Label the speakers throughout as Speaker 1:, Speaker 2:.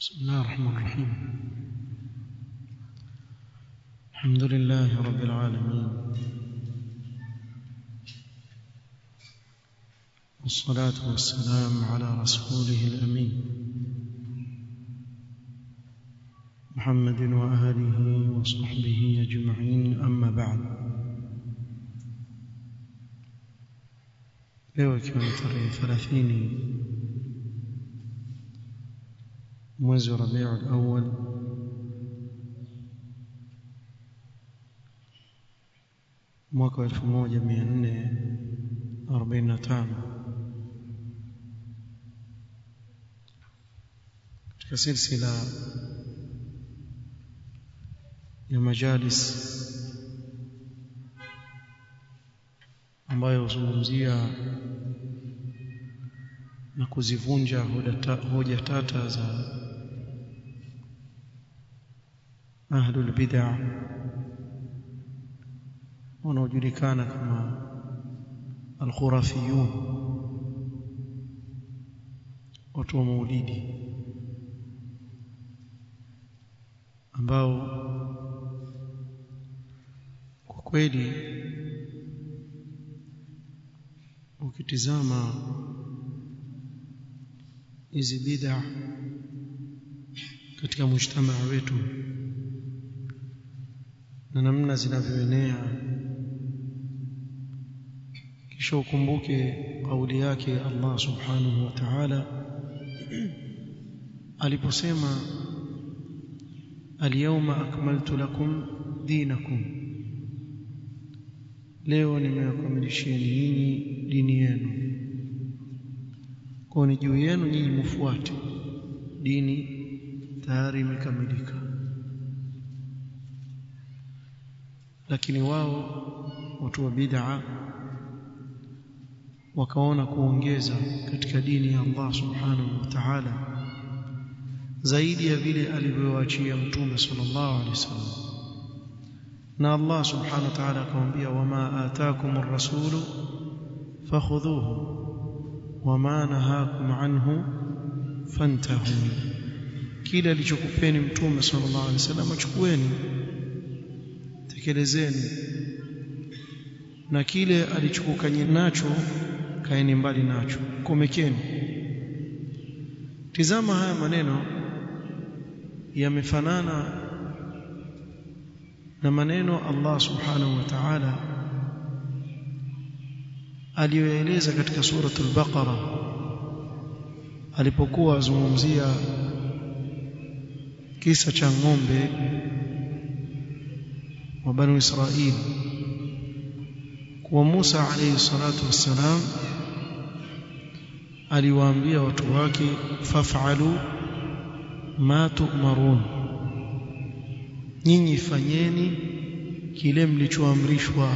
Speaker 1: بسم الله الرحمن الرحيم الحمد لله رب العالمين والصلاة والسلام على رسوله الأمين محمد وآله وصحبه أجمعين أما بعد leo ikiwa ni tarehe thelathini mwezi wa rabiul awal mwaka wa elfu moja mia nne arobaini na tano katika silsila ya majalis ambayo huzungumzia na kuzivunja hoja tata za ahlul bid'ah wanaojulikana kama alkhurafiyun watu wa maulidi ambao kwa kweli ukitizama hizi bid'a katika mujtamaa wetu na namna zinavyoenea kisha ukumbuke kauli yake Allah subhanahu wa ta'ala aliposema alyawma akmaltu lakum dinakum leo nimewakamilishieni nyinyi dini yenu kwa ni juu yenu nyinyi mfuate dini tayari imekamilika lakini wao watu wa bid'a wakaona kuongeza katika dini ya Allah subhanahu wa ta'ala zaidi ya vile alivyowaachia mtume sallallahu alaihi wasallam na Allah subhanahu wa ta'ala akamwambia wama ataakum ar-rasulu fakhudhuhu wama nahakum anhu fantahu kile alichokupeni mtume sallallahu alaihi wasallam achukueni tekelezeni na kile alichokukanye nacho kaeni mbali nacho komekeni tizama haya maneno yamefanana na maneno Allah subhanahu wa ta'ala aliyoeleza katika suratul baqara alipokuwa azungumzia kisa cha ng'ombe wa banu Israili kwa Musa alayhi salatu wassalam aliwaambia watu wake faf'alu ma tu'marun nyinyi fanyeni kile mlichoamrishwa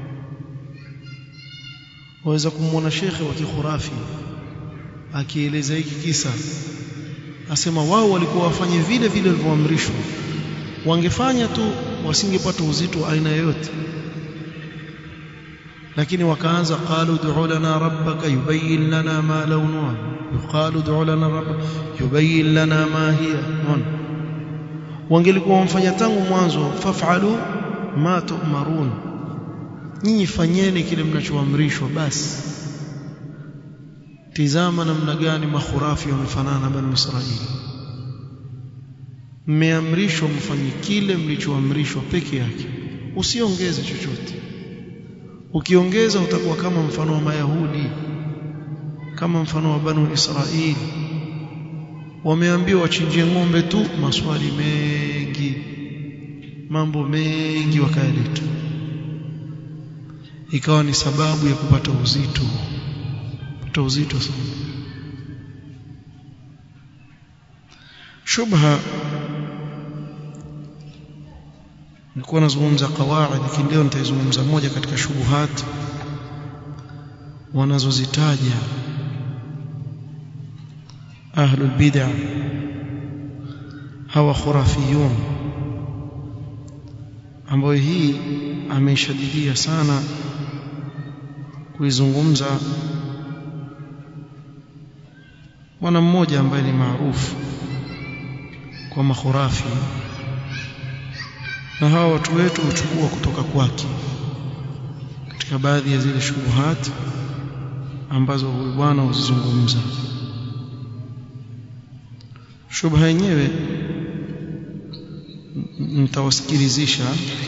Speaker 1: waweza kumwona shekhe wa kikhurafi akieleza hiki kisa asema wao walikuwa wafanye vile vile walivyoamrishwa wangefanya tu wasingepata uzito aina yoyote lakini wakaanza qalu du'u lana rabbaka yubayyin lana ma launuha yuqalu du'u lana rabbaka yubayyin lana ma hiya wangelikuwa wamfanya tangu mwanzo faf'alu ma tu'marun nyinyi fanyeni kile mnachoamrishwa basi tizama namna gani makhurafi wamefanana na bani Israili mmeamrishwa mfanye kile mlichoamrishwa peke yake usiongeze chochote ukiongeza utakuwa kama mfano wa mayahudi kama mfano wa banu Israili wameambiwa wachinjie ng'ombe tu maswali mengi mambo mengi wakayaleta ikawa ni sababu ya kupata uzito kupata uzito sana shubha nilikuwa nazungumza qawaid lakini leo nitaizungumza moja katika shubuhat wanazozitaja ahlul bid'ah hawa khurafiyun ambayo hii ameishadidia sana kuizungumza bwana mmoja ambaye ni maarufu kwa makhurafi na hawa watu wetu huchukua kutoka kwake katika baadhi ya zile shubuhat ambazo huyu bwana huzizungumza shubha yenyewe nitawasikilizisha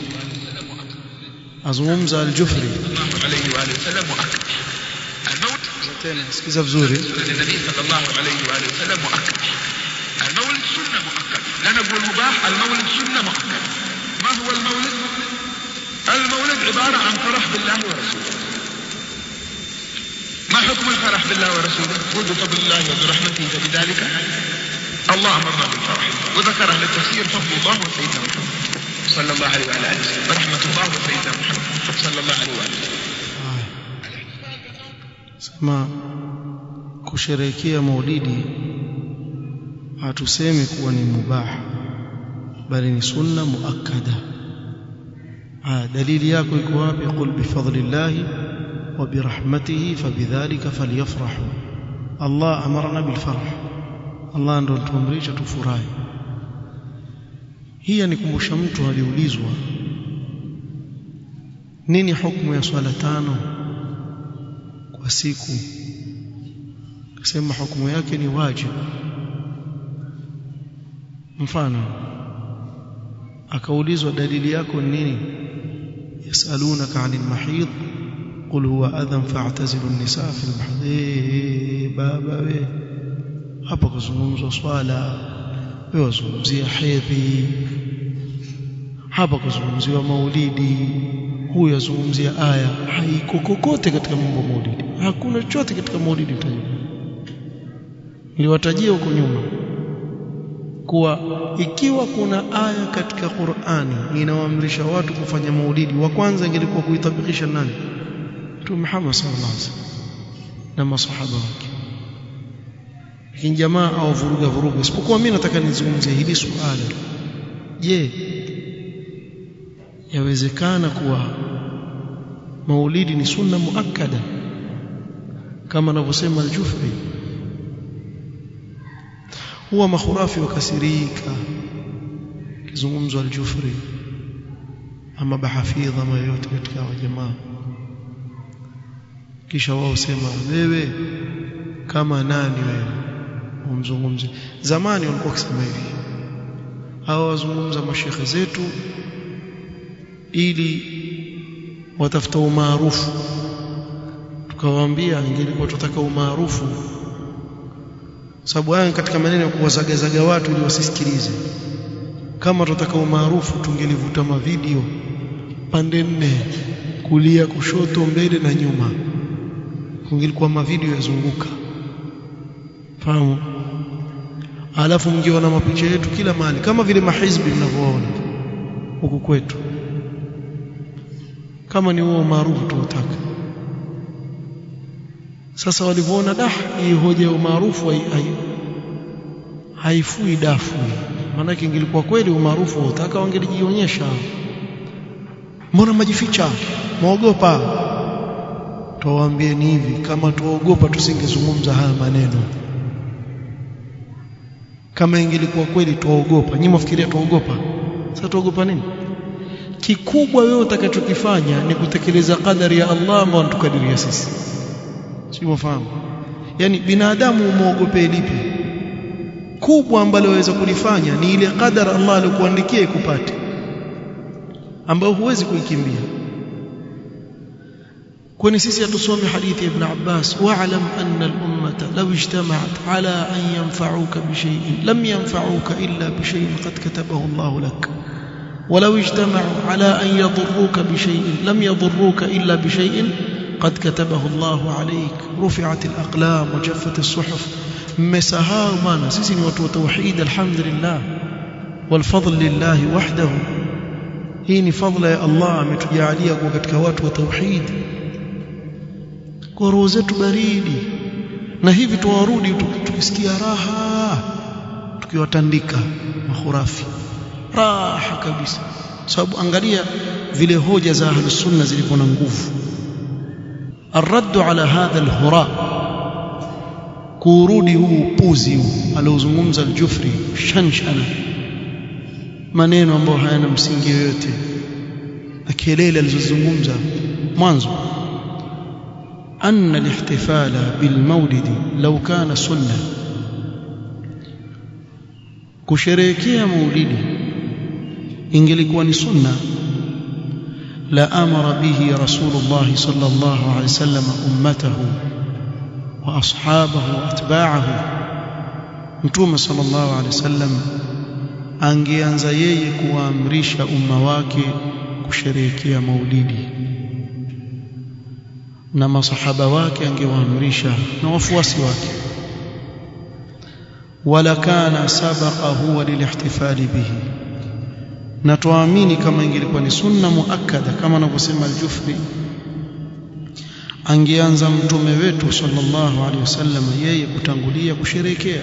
Speaker 1: azungumza al-Jufri
Speaker 2: عليه وآله وسلم مؤكد الموت
Speaker 1: tena sikiza vizuri
Speaker 2: للنبي صلى الله عليه وآله وسلم مؤكد المولد سنة مؤكد لا نقول مباح المولد سنة مؤكد ما هو المولد المولد عبارة عن فرح بالله ورسوله ما حكم الفرح بالله ورسوله قل بفضل الله وبرحمته فبذلك الله أمرنا بالفرح وذكر أهل التفسير فضل الله وسيدنا محمد صلى الله عليه وعلى آله وسلم ورحمة الله وسيدنا محمد صلى الله عليه وآله وسلم
Speaker 1: sema kusherehekea maulidi hatusemi kuwa ni mubah bali ni sunna muakkada ah dalili yako iko wapi qul bi fadlillahi wa bi rahmatihi fabidhalika falyafrahu Allah amarna bil farh Allah ndo tuamrisha tufurahi hii anikumbusha mtu aliulizwa nini hukumu ya swala tano kwa siku akasema hukumu yake ni wajibu mfano akaulizwa dalili yako ni nini yasalunaka anil mahid qul huwa adhan fa'tazilu an-nisaa fil mahid baba we hapa kuzungumzwa swala wewe wazungumzia hedhi hapa kuzungumziwa maulidi huyu azungumzia aya haiko kokote katika mambo ya maulidi hakuna chochote katika maulidi utajua niliwatajia huko nyuma kuwa ikiwa kuna aya katika Qur'ani inawaamrisha watu kufanya maulidi wa kwanza ingelikuwa kuitabikisha nani Mtume Muhammad sallallahu alaihi wasallam na masahaba wake lakini jamaa au vuruga vuruga isipokuwa mimi nataka nizungumzie hili suala je yawezekana kuwa maulidi ni sunna muakkada kama anavyosema al-Jufri huwa makhurafi wakasirika kizungumzo al-Jufri ama bahafidha ama yote katika wa jamaa kisha wao sema wewe kama nani wewe umzungumze zamani walikuwa wakisema hivi hawa wazungumza mashekhe zetu ili watafuta umaarufu tukawaambia ingelikuwa tutaka umaarufu sababu haya katika maneno ya kuwazagazaga watu ili wasisikilize kama tutaka umaarufu tungelivuta mavideo pande nne kulia kushoto mbele na nyuma kungelikuwa mavideo yazunguka fahamu alafu mngeona mapicha yetu kila mahali kama vile mahizbi mnavyoona huku kwetu kama ni huo maarufu tuutaka sasa walivyoona dah hii hoja ya umaarufu haifui dafu maanake ingilikuwa kweli umaarufu utaka wangelijionyesha mbona majificha mwaogopa tuwaambieni hivi kama tuogopa tusingezungumza haya maneno kama ingelikuwa kweli tuogopa nyinyi mwafikiria tuogopa sasa tuogopa nini kikubwa wewe utakachokifanya ni kutekeleza kadari ya Allah ambayo anatukadiria sisi si mfahamu yani binadamu umuogope lipi kubwa ambalo waweza kulifanya ni ile kadara Allah alikuandikia ikupate ambayo huwezi kuikimbia kwani sisi hatusome hadithi ya Ibn Abbas wa'lam anna al-ummata law ijtama'at ala an yanfa'uka bi shay'in lam yanfa'uka illa bi shay'in qad katabahu Allah lak ولو اجتمعوا على أن يضروك بشيء لم يضروك إلا بشيء قد كتبه الله عليك رفعت الأقلام وجفت الصحف مسهاو مانا سيسي وتو توحيد الحمد لله والفضل لله وحده hii ni fadhila ya Allah ametujalia kuwa katika watu wa tauhid kwa roho zetu baridi na hivi tuwarudi tukisikia raha tukiwatandika makhurafi raha kabisa sababu angalia vile hoja za ahlus sunna zilivyo na nguvu الرد على هذا الهراء kurudi huu upuzi huu aliozungumza al-Jufri shanshana maneno ambayo hayana msingi yoyote na kelele alizozungumza mwanzo أن الاحتفال بالمولد لو كان سنة kusherehekea maulidi ingelikuwa ni sunna la amara bihi rasulullah sallallahu alaihi wasallam ummatahu wa ashabahu wa atba'ahu mtume sallallahu alaihi wasallam angeanza yeye kuwaamrisha umma wake kusherehekea maulidi na masahaba wake angewaamrisha na wafuasi wake wala kana sabaqa huwa lilihtifali bihi na tuamini kama ingelikuwa ni sunna muakkada kama anavyosema al-Jufri angeanza mtume wetu sallallahu alaihi wasallam yeye kutangulia kusherekea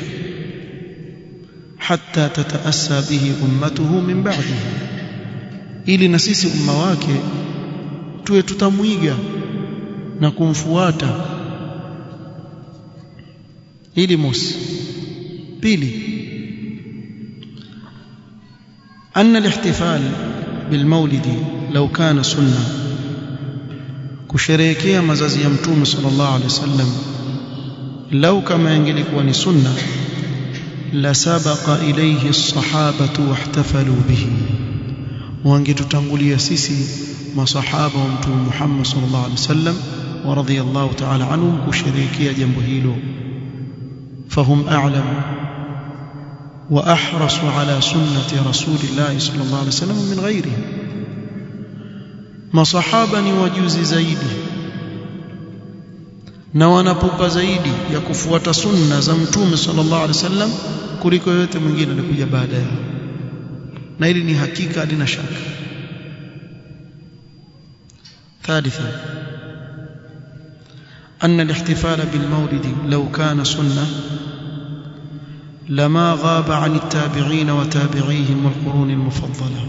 Speaker 1: hatta tataassa bihi ummatuhu min ba'dihi ili na sisi umma wake tuwe tutamwiga na kumfuata ili mosi pili أن الاحتفال بالمولد لو كان سنة kusherehekea mazazi ya mtume sallallahu alaihi wasallam lau kama ingelikuwa ni sunna la sabaqa ilayhi as-sahabatu wahtafalu bihi wangetutangulia sisi masahaba wa mtume Muhammad sallallahu alaihi wasallam wa radiyallahu ta'ala anhum kusherehekea jambo hilo fahum a'lam wa ahrasu ala sunnati rasulillah sallallahu alaihi wasallam min ghairihi masahaba ni wajuzi zaidi na wanapupa zaidi ya kufuata sunna za mtume sallallahu alaihi wasallam kuliko yote mwingine alikuja baada yao na hili ni hakika halina shaka ثالثا أن الاحتفال بالمولد لو كان سنة لما غاب عن التابعين وتابعيهم والقرون المفضلة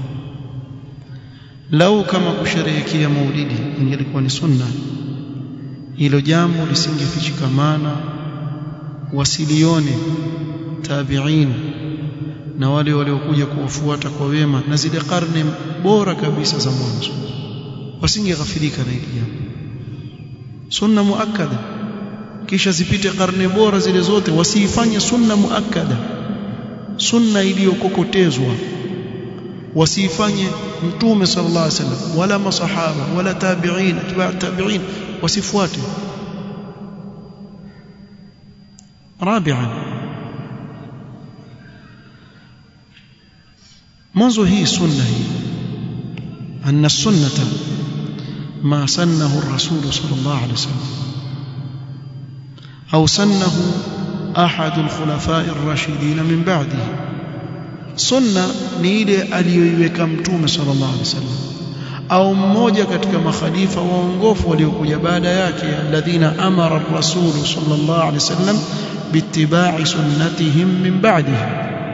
Speaker 1: لو كما kusherehekea maulidi ingelikuwa ni sunna hilo jambo lisingefichikamana wasilione tabi'in na wale waliokuja kuwafuata kwa wema na zile karne bora kabisa za mwanzo wasingeghafilika na hili jambo sunna muakkada kisha zipite karne bora zile zote wasiifanye sunna muakkada sunna iliyokokotezwa wasiifanye mtume sallallahu alaihi wasallam wala masahaba wala tabi'in atba' tabi'in wasifuate رابعا mwanzo hii sunna hii anna sunnata ma sannahu ar-rasul sallallahu alaihi wasallam au sannahu ahad al-khulafa' ar-rashidin min ba'dihi sunna ni ile aliyoiweka mtume sallallahu alaihi wasallam au mmoja katika makhalifa waongofu waliokuja baada yake alladhina amara ar-rasul sallallahu alaihi wasallam biittiba'i sunnatihim min ba'dihi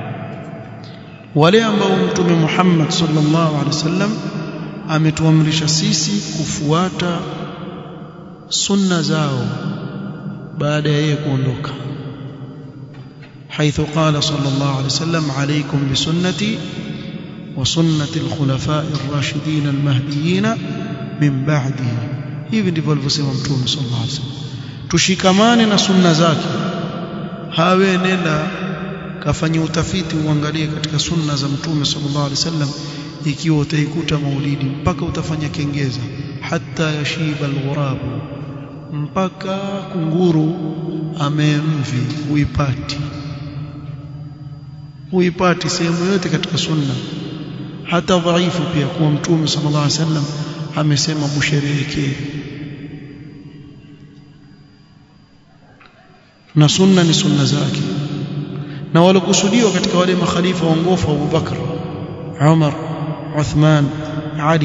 Speaker 1: wale ambao mtume Muhammad sallallahu alaihi wasallam ametuamrisha sisi kufuata sunna zao baada ya yeye kuondoka حيث قال صلى الله عليه وسلم عليكم بسنتي وسنة الخلفاء الراشدين المهديين من بعدي hivi ndivyo alivyosema mtume sallallahu alaihi wasallam tushikamane na sunna zake hawe nenda kafanya utafiti uangalie katika sunna za mtume sallallahu alaihi wasallam ikiwa utaikuta maulidi mpaka utafanya kengeza hata yashiba alghurabu mpaka kunguru amemvi huipati huipati sehemu yote katika sunna hata dhaifu pia kuwa mtume sallallahu alaihi wasallam amesema musherehekee na sunna ni sunna zake na walokusudiwa katika wale makhalifa waongofu Abu Bakr Umar Uthman Ali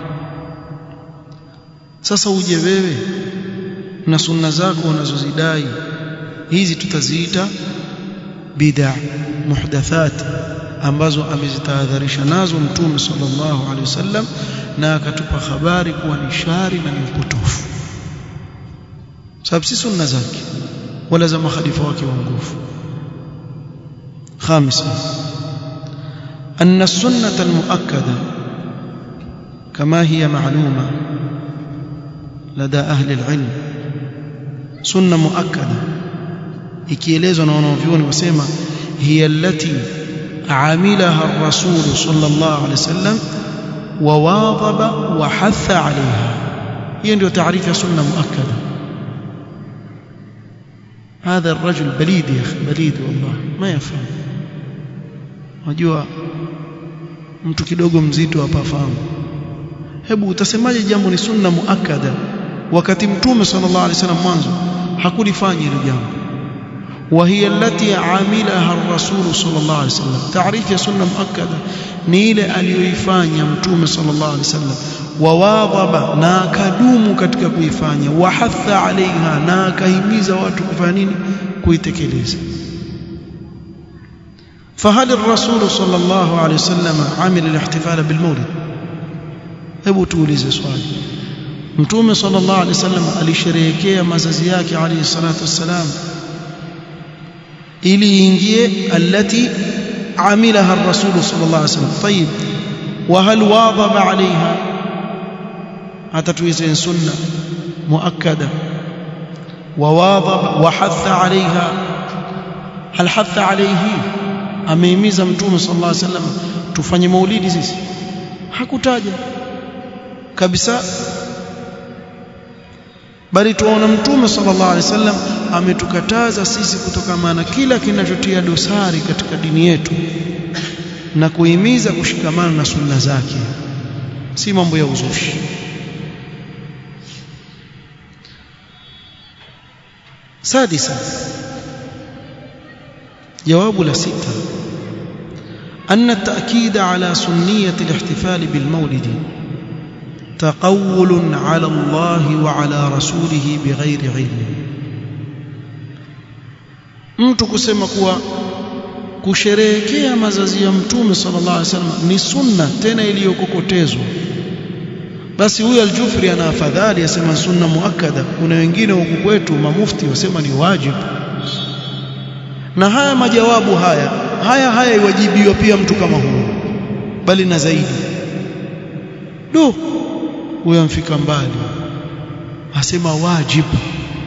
Speaker 1: sasa uje wewe na sunna zako unazozidai hizi tutaziita bid'a muhdathat ambazo amezitahadharisha nazo mtume sallallahu alaihi wasallam na akatupa habari kuwa ni shari na ni upotofu sababu si sunna zake wala za makhalifa wake waongofu خامسا أن السنة المؤكدة كما هي معلومة لدى أهل العلم سنة مؤكدة ikielezwa na wanavyuoni wasema hiya allati amilaha ar-rasul sallallahu alaihi wasallam wa wadhaba wa hatha alaiha hiyo ndio taarifu ya sunna muakkada هذا الرجل بليد يا اخي بليد والله ما يفهم unajua mtu kidogo mzito hapa fahamu hebu utasemaje jambo ni sunna muakkada wakati mtume sallallahu alaihi wasallam mwanzo hakulifanya hilo jambo وهي التي عاملها الرسول صلى الله عليه وسلم تعريف يا سنه مؤكده ni ile aliyoifanya mtume sallallahu alaihi wasallam wawadhaba na akadumu katika kuifanya wahatha alaiha na akahimiza watu kufanya nini kuitekeleza فهل الرسول صلى الله عليه وسلم عمل الاحتفال بالمولد hebu tuulize swali mtume sallallahu alaihi wasallam alisherehekea mazazi yake alayhi salatu wassalam ili iingie allati عملها الرسول صلى الله عليه وسلم طيب وهل واظب عليها أتتويزين سنة مؤكدة وواظب وحث عليها هل حث عليه ameimiza mtume sallallahu alaihi wasallam tufanye maulidi sisi hakutaja kabisa bali tuona mtume sallallahu alaihi wasallam ametukataza sisi kutokamana kila kinachotia dosari katika dini yetu na kuhimiza kushikamana na sunna zake si mambo ya uzushi sadisa jawabu la sita أن التأكيد على سنية الاحتفال بالمولد تقول على الله وعلى رسوله بغير علم mtu kusema kuwa kusherehekea mazazi ya mtume sallallahu alaihi wasallam ni sunna tena iliyokokotezwa basi huyu aljufri ana afadhali asema sunna muakkada kuna wengine huku kwetu mamufti wasema ni wajibu na haya majawabu haya haya haya iwajibiwa pia mtu kama huyo bali na zaidi do huyo amfika mbali asema wajibu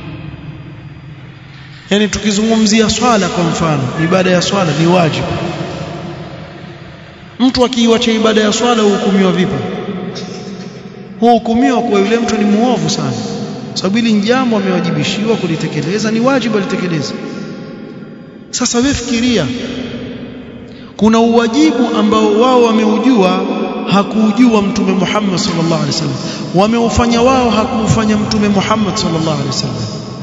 Speaker 1: yani tukizungumzia swala kwa mfano ibada ya swala ni wajibu mtu akiiacha ibada ya swala huhukumiwa vipi huhukumiwa kwa yule mtu ni muovu sana sababu hili jambo amewajibishiwa kulitekeleza ni wajibu alitekeleza sasa wewe fikiria kuna uwajibu ambao wao wameujua hakuujua mtume Muhammad sallallahu alaihi wasallam wameufanya wao hakuufanya mtume Muhammad sallallahu alaihi wasallam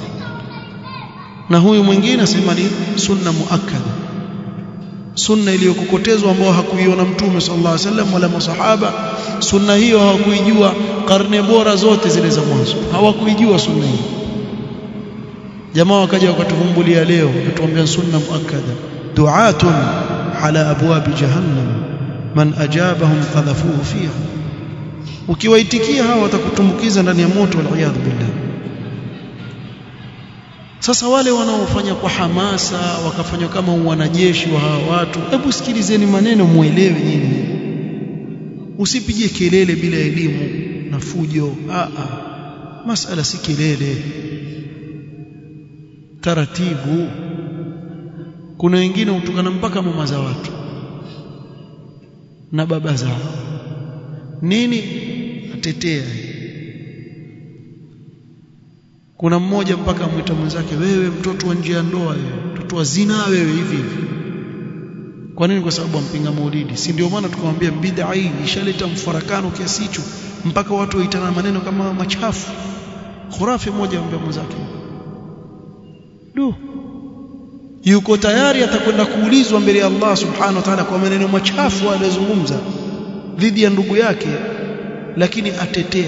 Speaker 1: na huyu mwingine asema ni sunna muakkada sunna iliyokokotezwa ambao hakuiona mtume sallallahu alaihi wasallam wala masahaba sunna hiyo hawakuijua karne bora zote zile za mwanzo hawakuijua sunna hiyo jamaa wakaja wakatuvumbulia leo watuambia sunna muakkada du'atun ala abwabi jahannam man ajabahum qadhafuhu fiha ukiwaitikia hawa watakutumbukiza ndani ya moto wal iyad billah sasa wale wanaofanya kwa hamasa wakafanya kama wanajeshi wa hawa watu hebu sikilizeni maneno muelewe nyinyi usipige kelele bila elimu na fujo a a masala si kelele taratibu kuna wengine hutukana mpaka mama za watu na baba zao nini atetea kuna mmoja mpaka amwita mwenzake wewe mtoto wa nje ya ndoa wewe mtoto wa zina wewe hivi hivi kwa nini kwa sababu ampinga maulidi si ndio maana tukamwambia bid'a hii ishaleta mfarakano kiasi hicho mpaka watu waitana maneno kama machafu khurafi moja amwambia mwenzake du yuko tayari atakwenda kuulizwa mbele ya Allah subhanahu wa ta'ala kwa maneno machafu aliyozungumza dhidi ya ndugu yake lakini atetea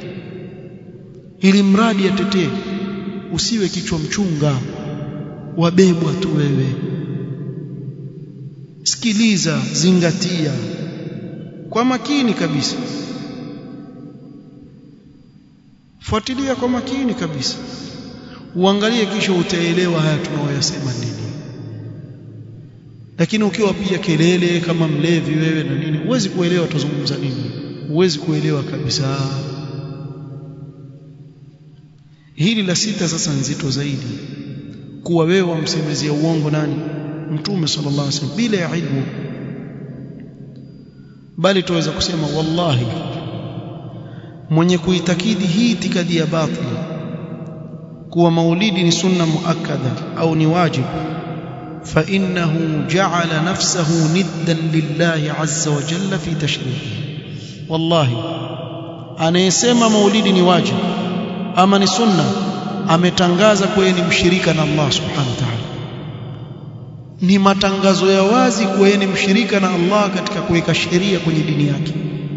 Speaker 1: ili mradi atetee usiwe kichwa mchunga wabebwa tu wewe sikiliza zingatia kwa makini kabisa fuatilia kwa makini kabisa uangalie kisha utaelewa haya tunaoyasema nini lakini ukiwa pia kelele kama mlevi wewe na nini huwezi kuelewa tuzungumza nini huwezi kuelewa kabisa hili la sita sasa nzito zaidi kuwa wewe wamsemezea uongo nani mtume sallallahu alaihi wasallam bila ya ilmu bali tuweza kusema wallahi mwenye kuitakidi hii itikadi ya batili kuwa maulidi ni sunna muakkada au ni wajib fa innahu ja'ala nafsahu niddan lillahi azza wa jalla fi tashrihi wallahi anayesema maulidi ni wajib ama ni sunna ametangaza kuwa ni mshirika na Allah subhanahu wa ta'ala ni matangazo ya wazi kuwa ni mshirika na Allah katika kuweka sheria kwenye dini yake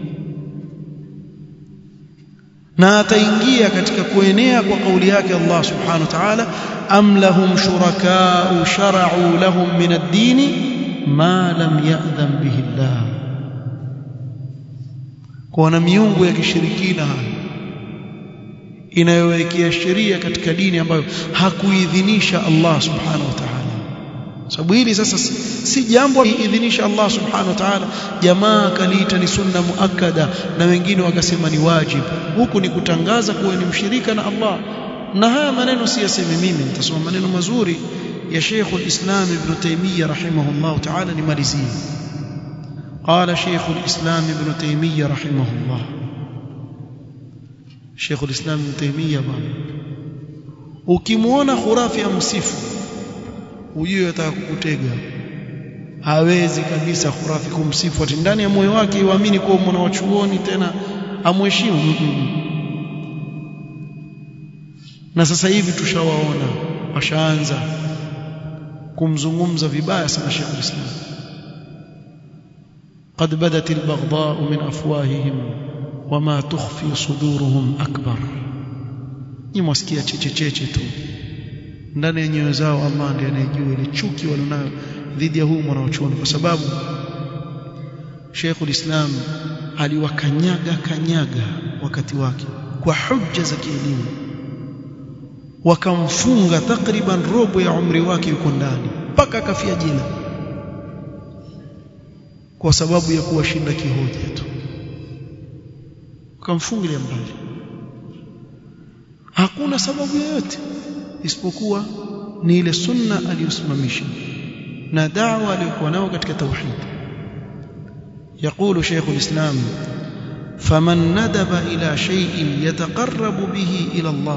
Speaker 1: na ataingia katika kuenea kwa kauli yake Allah subhanahu wa ta'ala am lahum shuraka'u shara'u lahum min ad-din ma lam ya'dhan bihi Allah kwa na miungu ya kishirikina inayowekea sheria katika dini ambayo hakuidhinisha Allah subhanahu wa ta'ala sababu hili sasa si, si jambo liidhinisha Allah subhanahu wa ta'ala jamaa kaliita ni sunna muakkada na wengine wakasema ni wajib huku ni kutangaza kuwa ni mshirika na Allah na haya maneno si yaseme mimi nitasoma maneno mazuri ya Sheikh al-Islam Ibn Taymiyyah rahimahullah ta'ala nimalizie قال شيخ الإسلام ابن تيمية رحمه الله شيخ الإسلام ابن تيمية bwana ukimwona khurafi amsifu ujue ataka kukutega hawezi kabisa khurafi kumsifu ati ndani ya moyo wake iamini kuwa mwana wa chuoni tena amheshimu na sasa hivi tushawaona washaanza kumzungumza vibaya sana Sheikh Islam قد بدت البغضاء من افواههم وما تخفي صدورهم اكبر ni mwasikia chechecheche tu ndani ya nyoyo zao Allah ndiye anayejua ile chuki walionayo dhidi ya huu mwanachuoni kwa sababu Sheikhul Islam aliwakanyaga kanyaga wakati wake kwa hujja za kielimu wakamfunga takriban robo ya umri wake yuko ndani mpaka akafia jina kwa sababu ya kuwashinda kihoja tu wakamfungilia mbali hakuna sababu yoyote isipokuwa ni ile sunna aliyosimamisha na da'wa aliyokuwa nao katika tauhid يقول شيخ الإسلام فمن ندب إلى شيء يتقرب به إلى الله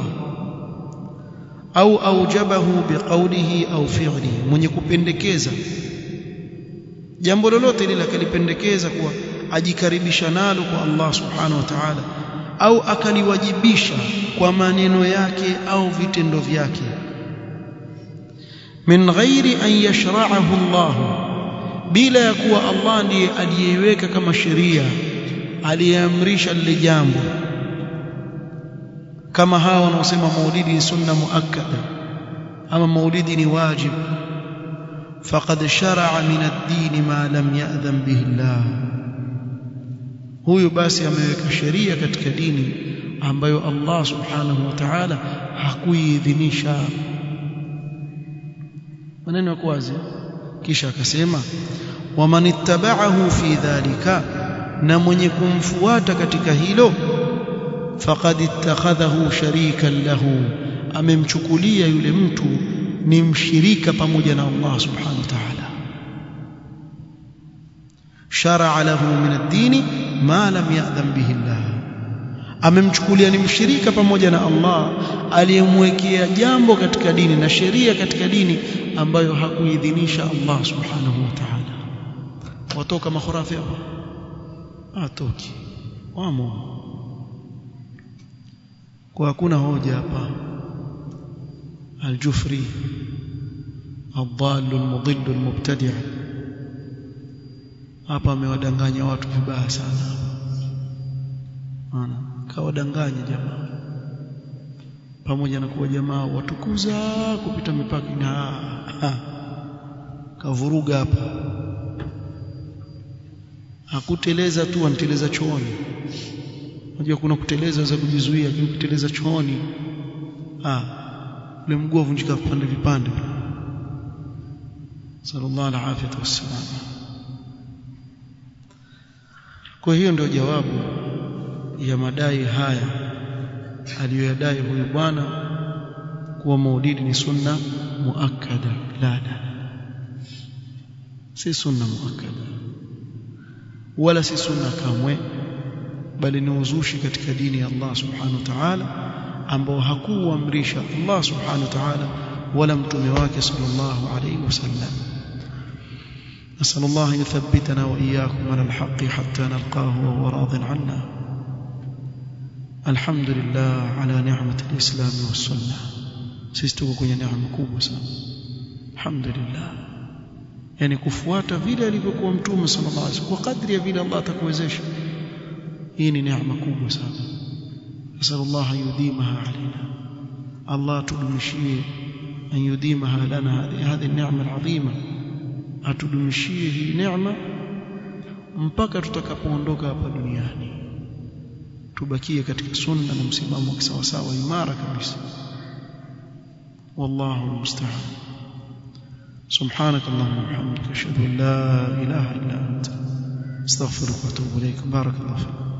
Speaker 1: أو أوجبه بقوله أو فعله من يكupendekeza jambo lolote lile akalipendekeza kuwa ajikaribisha nalo kwa Allah subhanahu wa ta'ala au akaliwajibisha kwa maneno yake au vitendo vyake min ghairi an yashra'ahu Allah bila ya kuwa Allah ndiye aliyeweka kama sheria aliyeamrisha lile jambo kama hawa wanaosema maulidi ni sunna muakkada ama maulidi ni wajib faqad shar'a min ad-din ma lam ya'dhan bihi Allah huyu basi ameweka sheria katika dini ambayo Allah subhanahu wa ta'ala hakuidhinisha maneno ya wazi kisha akasema waman ittaba'ahu fi dhalika na mwenye kumfuata katika hilo faqad ittakhadhahu sharikan lahu amemchukulia yule mtu ni mshirika pamoja na Allah subhanahu wa ta'ala shar'a lahu min ad-din ma lam ya'dhan bihi Allah amemchukulia ni mshirika pamoja na Allah aliyemwekea jambo katika dini na sheria katika dini ambayo hakuidhinisha Allah subhanahu wa ta'ala watoka makhurafi hapo atoki wamo kwa hakuna hoja hapa aljufri الضال المضل المبتدع hapa amewadanganya watu vibaya sana ana kawadanganya jamaa pamoja na kuwa jamaa watukuza kupita mipaka na kavuruga hapa hakuteleza tu anteleza chooni unajua kuna kuteleza za kujizuia lakini kuteleza chooni ah ule mguu uvunjika vipande vipande sallallahu alaihi wasallam kwa hiyo ndio jawabu ya madai haya aliyoyadai huyu bwana kuwa maulidi ni sunna muakkada la la si sunna muakkada wala si sunna kamwe bali ni uzushi katika dini ya Allah subhanahu wa ta'ala ambao hakuamrisha Allah subhanahu wa ta'ala wala mtume wake sallallahu alayhi wasallam نسأل الله أن يثبتنا وإياكم على الحق حتى نلقاه وهو راض عنا الحمد لله على نعمة الإسلام والسنة سيستوى kwenye neema kubwa sana alhamdulillah yani kufuata vile alivyokuwa mtume sallallahu alaihi wasallam kwa kadri ya vile Allah atakuwezesha hii ni neema kubwa sana nasallallahu an yudimaha alaina Allah tudumishie an yudimaha lana hadhihi neema alazima atudumishie hii neema mpaka tutakapoondoka hapa duniani tubakie katika sunna na msimamo wa kisawasawa imara kabisa والله المستعان سبحانك اللهم وبحمدك اشهد ان لا اله الا انت استغفرك واتوب اليك بارك الله فيك